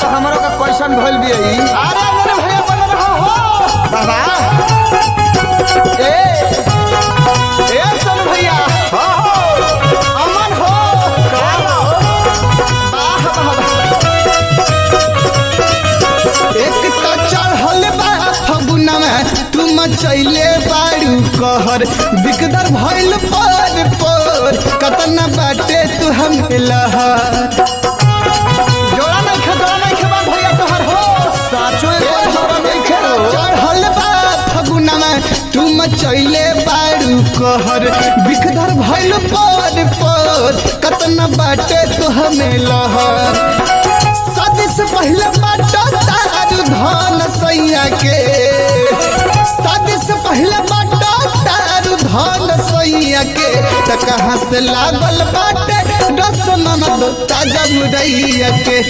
हमरो का क्वेश्चन भइल भी है अरे मेरे भैया बन रहा हो बाबा ए ए सन भैया हो हो अमन हो का हो वाह वाह एक तो चढ़ल बा फगुनवा तू मचैले बारू कहर बिकदर भइल पर पर कतना बाटे तू हम लहर जोड़ा नहीं खे जोड़ा नहीं खे बा भैया तोहर हो साचो एक बार जोड़ा नहीं खेलो चढ़ल बा फगुनवा तू मचैले बारू कहर बिकदर भइल पर पर कतना बाटे तू हमें लहर शादी से पहले बाटो तारू धन सैया के शादी से पहले बाटो तारू धन सैया के त कहाँ से लागल बाटे रस ननद ताजा मुरैया के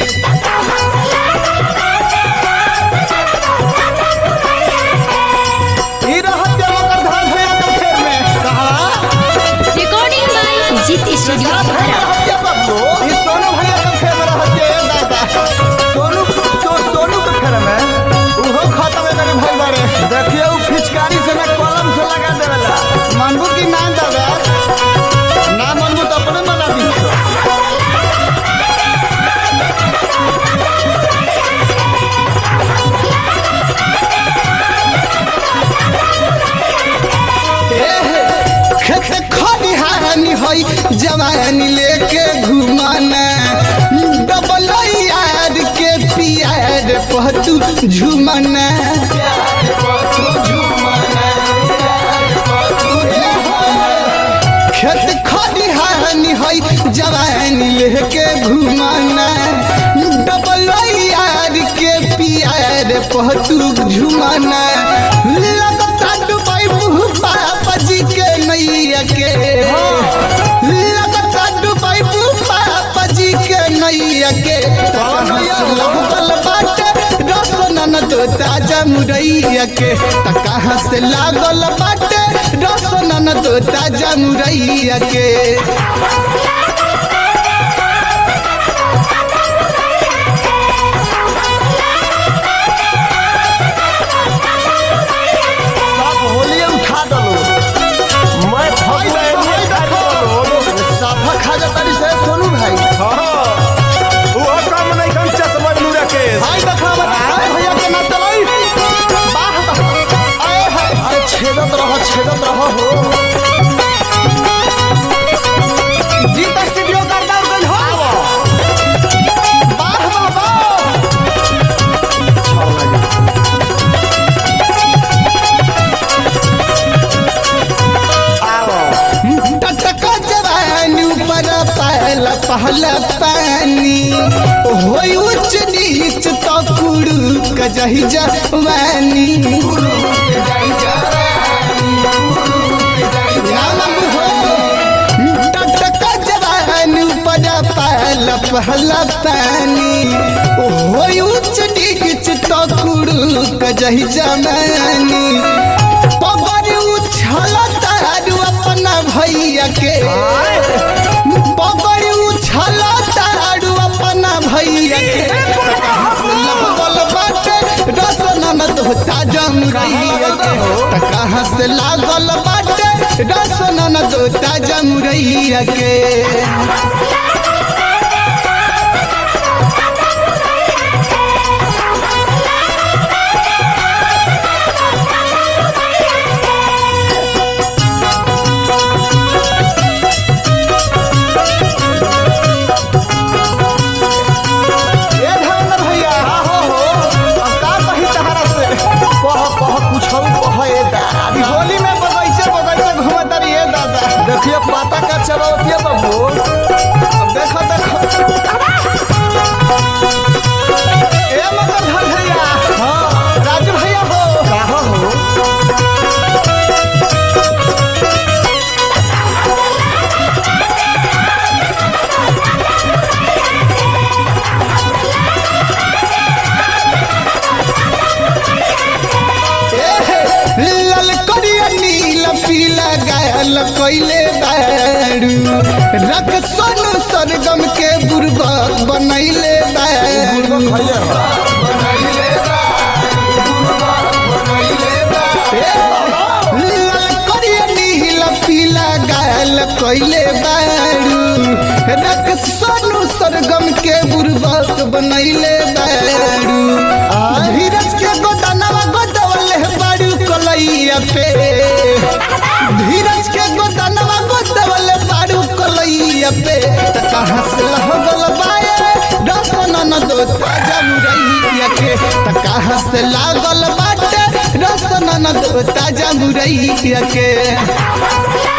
ई रहत दे मकर धान भैया के खेत में कहा Recording by Zit Studio Bhara. रहत या बाबू ई सोनू भैया के खेत में रहत दे दादा सोनू सो, सोनू के फेर में उहो खत्म है करे भाई बारे देखिए वो फिचकारी से ना कलम से लगा देवेला मानबू की ना दादा ना मानबू तो अपने मना दी खेत खरिहानी हई जवानी लेके घुमाना डबल यार के पियार पहतू झुमाना खेत खरिहानी हई जवानी लेके घुमाना डबल यार के पियार पहतू झुमाना लगता डुबाई मुँह पापा जी के नैया के लगता डुबाई मुँह पापा जी के नैया के लगल बाटे रस ननद ताजा मुरैया के त कहाँ से लागल बाटे रस ननद ताजा मुरैया के सब होलिए उठा दलो मैं भाई फगुआ देखो, एलिए भाई खाली देखो। दलो साफा खा जाता री से सोनू भाई वो कम नहीं कम चश्मा नूरा केस भाई देखा बता भैया के ना चलाई वाह वाह आए हाय अरे छेदत रह छेदत रह हो जीत स्टूडियो का डाउन गन हो वाह वाह वाह टटका जवानी ऊपर पहला पहला पानी होई उच्च नीच तो कुड़ू कजही जवानी नाम हो टटका जवानी ऊपर पहला पहला पानी होई उच्च नीच तो कुड़ू कजही जवानी पगड़ उछल तारू अपना भैया के पगड़ उछल तारू अपना भैया के लगल बाटे रस ननद होता जमुरैया के त कहाँ से लागल बाटे रस ननद होता जमुरैया के ए धर्मेंद्र भैया हो हो अब का कही तहरा से कह कह कुछ कह ए दा अभी होली में बगैचे बगैचे घूमत रही है दादा देखिए पाता का चलावती है बाबू अब देखो देखो ए मगर धर भैया हाँ राजू भैया हो कहा हो लाल करिया नील पीला गायल कैले बारू रख सोनू सरगम के बुरबक बनैले बारू खइले हो लाल करिया नीला पीला गाल कइले बारू रक सोनू सरगम के बुरबक बनैले बारू धीरज के गोदानवा गोदवले बारू कलैया पे धीरज के गोदानवा गोदवले बारू कलैया पे त कहाँ से लगल बाए रसन न दो ताजा मुरैया के त कहाँ से लागल बाटे रसन न दो ताजा मुरैया के